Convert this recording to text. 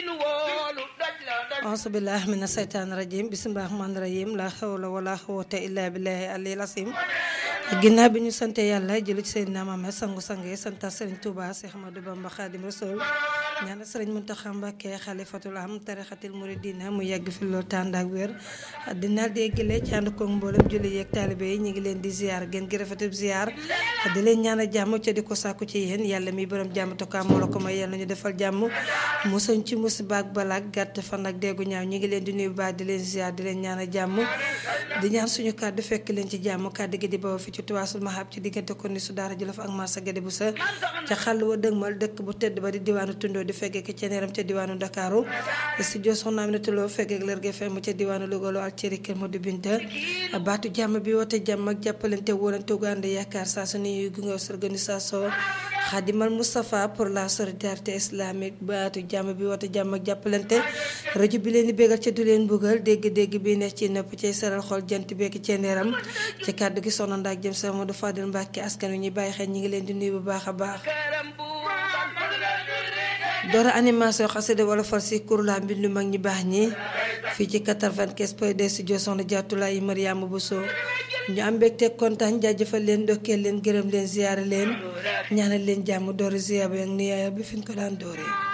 auzubillah mina seytaani rajim bisimilah rahmaani rahim la xawla wala xawata illa billahi alil asim ginnaaw bi ñu sante yàlla jëlu ci Seydina Muhammad sangu-sang yi santa Sëriñ Tuuba Seex Ahmadu Bamba Xaadim Rasul ñaana Sëriñ Muntaxa Mbàkke xalifatul am tarixatil muridina mu yàgg fi loolu tànd ak wér dina déggale ci ànd koog mboolem julli yeeg taalibe yi ñu ngi leen di ziar gën gi rafetub ziar di leen ñaanal jàmm ca di ko sàkku ci yéen yàlla mi borom jàmm tokka moo la ko may yàlla ñu defal jàmm musañ ci musiba ak balaak gàtt fan ak déggu ñaaw ñu ngi leen di nuyu baax di leen ziar di leen ñaanal jàmm di ñaan suñu kàddu fekk leen ci jàmm kàddu gi di bawoo fi ci tuwaasul mahab ci diggante ko ni su daara jolof ak marsa gade bu sa ca xàll wa dëgmal dëkk bu tedd ba di diwaanu tundoo di feggee ko ceneeram ca diwaanu Ndakaaru studio soxna Aminata Lo feggeek Lergui FM ca diwaanu Louga loo ak cëri kër Modou Binta baatu jàmm bi woote jàmm ak jàppalante wóolante gu ànd yaakaar saa su nuyu gunge organisation Xaadimal Moustapha pour la solidarité islamique baatu jàmm bi woote jàmm ak jàppalante rajo bi leen di bégal ca du leen buggal dégg-dégg bi ne ci nopp cay saral xol jant beeki ceneeram ci kàddu gi soxna ndaak jëm sa Modou Fadel Mbacke askan wi ñuy bàyyi xel ñi ngi leen di nuyu bu baax a baax doora animation xasida wala fal si kurla mbindu mag ñi baax ñi fii ci 95 point de studio soxna Jaatulaay Mariama Bousso ñu am mbégte kontaan jaajëfal leen ndokkeel leen gërëm leen ziyaare leen ñaanal leen jàmm doori ziyaar bi ak niyaaya bi fi ñu ko daan dooree